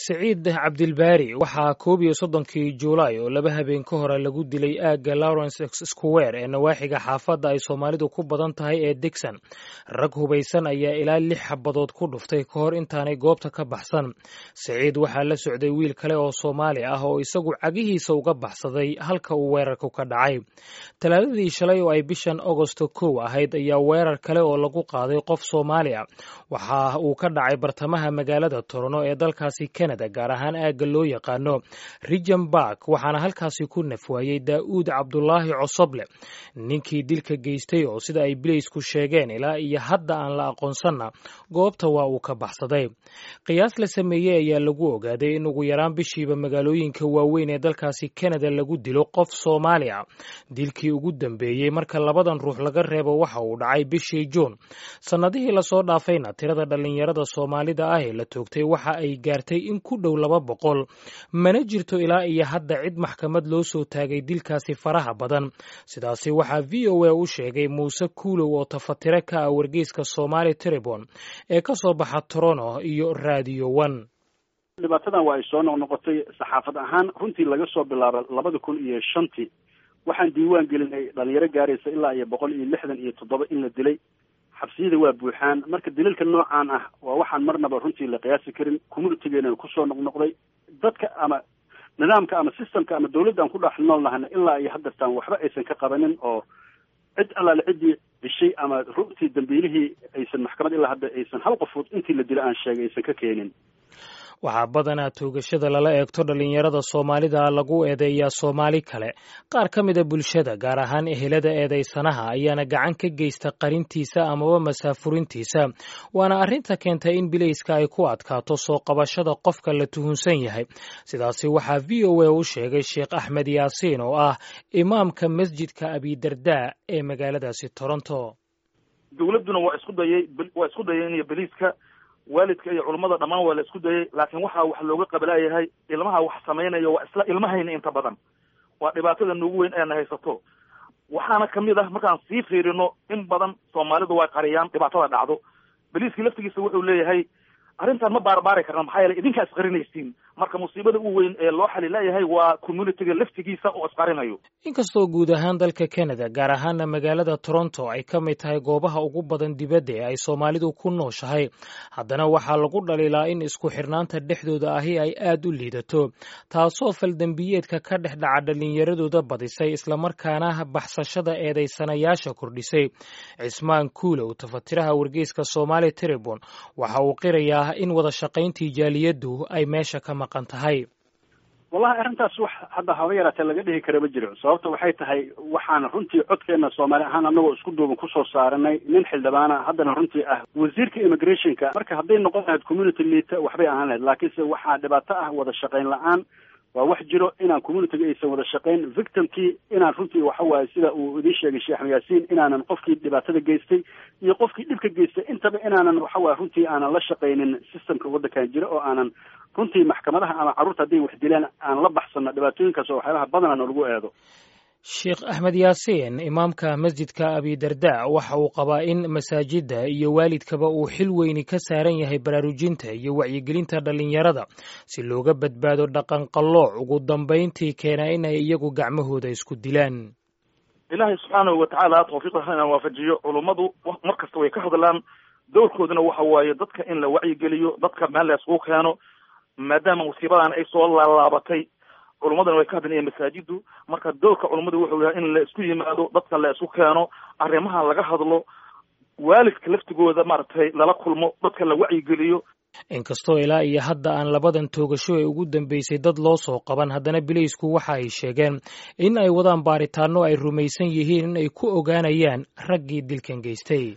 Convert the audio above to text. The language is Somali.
siciid cabdilbaari waxaa koob iyo soddonkii juulaay oo laba habeen ka hore lagu dilay aagga lawrence square ee nawaaxiga xaafadda ay soomaalidu ku badan tahay ee digson rag hubaysan ayaa ilaa lix xabadood ku dhuftay ka hor intaanay goobta ka baxsan siciid waxaa la socday wiil kale oo soomaali ah oo isagu cagihiisa uga baxsaday halka uu weerarku ka dhacay talaadadii shalay oo ay bishan agosto kow ahayd ayaa weerar kale oo lagu qaaday qof soomaali ah waxa uu ka dhacay bartamaha magaalada torono ee dalkaasi canada gaar ahaan aagga loo yaqaano rijan bark waxaana halkaasi ku nafwaayey daa'uud cabdulaahi cosoble ninkii dilka geystay oo sida ay bileysku sheegeen ilaa iyo hadda aan la aqoonsanna goobta waa uu ka baxsaday qiyaas la sameeyey ayaa lagu ogaaday in ugu yaraan bishiiba magaalooyinka waaweyn ee dalkaasi canada lagu dilo qof soomaali ah dilkii ugu dambeeyey marka labadan ruux laga reebo waxa uu dhacay bishii juun sannadihii lasoo dhaafayna tirada dhallinyarada soomaalida ah ee la toogtay waxa ay gaartay in ku dhow laba boqol mana jirto ilaa iyo hadda cid maxkamad loo soo taagay dilkaasi faraha badan sidaasi waxaa v o a u sheegay muuse kuulow oo tafatire ka ah wargeyska somaali tribon ee ka soo baxa torono iyo radio one dhibaatadan waa ay soo noqnoqotay saxaafad ahaan runtii laga soo bilaabo labada kun iyo shantii waxaan diiwaan gelinay dhalinyaro gaaraysa ilaa iyo boqol iyo lixdan iyo toddoba in la dilay xabsiyada waa buuxaan marka daliilka noocaan ah waa waxaan marnaba runtii la qiyaasi karin communitigeena kusoo noqnoqday dadka ama nidaamka ama systemka ama dawladda aan ku dhex nool nahana ilaa iyo haddartaan waxba aysan ka qabanin oo cid allaale ciddii dishay ama runtii dambiilihii aysan maxkamad ilaa hadda aysan hal qofood intii la dila aan sheegay aysan ka keenin waxaa badanaa toogashada lala eegto dhallinyarada soomaalida lagu eedeeyaa soomaali kale qaar ka mida bulshada gaar ahaan ehelada eedaysanaha ayaana gacan ka geysta qarintiisa amaba masaafurintiisa waana arrinta keentay in bilayska ay ku adkaato soo qabashada qofka la tuhunsan yahay sidaasi waxaa v o a u sheegay sheekh axmed yaasiin oo ah imaamka masjidka abidardaa ee magaaladaasi toronto dowladduna waa isku dayay waa isku dayay biliiska waalidka iyo culummada dhammaan waa la isku dayay laakiin waxaa wax looga qabalaayahay ilmaha wax samaynayo waa isla ilmahayna inta badan waa dhibaatada nuugu weyn eena haysato waxaana kamid ah markaan sii fiirino in badan soomaalidu way qariyaan dhibaatada dhacdo beliiskii laftigiisa wuxuu leeyahay arrintan ma baarbaari karna maxaa yeele idinkaa isqarinaysiin marka musiibada u weyn ee loo xali leeyahay waa communitiga laftigiisa oo isqarinayo inkastoo guud ahaan dalka canada gaar ahaana magaalada toronto ay ka mid tahay goobaha ugu badan dibadda ee ay soomaalidu ku nooshahay haddana waxaa lagu dhaliilaa in isku xirnaanta dhexdooda ahi ay aad u liidato taasoo faldembiyeedka ka dhex dhaca dhallinyaradooda badisay islamarkaana baxsashada eedaysanayaasha kordhisay cismaan kuulow tafatiraha wargeyska somaali tribon waxa uu qirayaa in wada shaqayntii jaaliyaddu ay meesha ka maqan tahay wallahi arrintaas wax hadda haba yaraatee laga dhihi kara ma jiro sababta waxay tahay waxaan runtii codkeena soomaali ahaan anagoo isku duuban kusoo saaranay nin xildhibaana haddana runtii ah wasiirka immigrationka marka hadday noqon lahayd community liita waxbay ahaan lahayd laakiinse waxaa dhibaato ah wada shaqayn la-aan waa wax jiro inaan communitiga aysan wada shaqayn victimkii inaan runtii waxa waaye sida uu idiin sheegay sheekh axmed yaasiin inaanan qofkii dhibaatada geystay iyo qofkii dhibka geystay intaba inaanan waxa waye runtii aanan la shaqaynin systemka waddankan jira oo aanan runtii maxkamadaha ama carruurta hadday wax dilaan aan la baxsano dhibaatooyinkaas oo waxyaabaha badanana lagu eedo sheekh axmed yaasiin imaamka masjidka abidarda waxa uu qabaa in masaajidda iyo waalidkaba uu xil weyni ka saaran yahay baraarujinta iyo wacyigelinta dhallinyarada si looga badbaado dhaqanqallooc ugu dambayntii keena inay iyagu gacmahooda isku dilaan ilaahay subxaanahu watacaala tawfiiqda hana waafajiyo culummadu mar kasta way ka hadlaan dowrkooduna waxa waaye dadka in la wacyigeliyo dadka meel la isugu keeno maadaama musiibadan ay soo laalaabatay culummadana way ka hadlayaan masaajiddu marka doorka culummadu wuxuu yahay in la isku yimaado dadka la isku keeno arrimaha laga hadlo waalidka laftigooda maaragtay lala kulmo dadka la wacyigeliyo inkastoo ilaa iyo hadda aan labadan toogasho ee ugu dambeysay dad loo soo qaban haddana bileysku waxa ay sheegeen in ay wadaan baaritaano ay rumaysan yihiin in ay ku ogaanayaan raggii dilkan geystay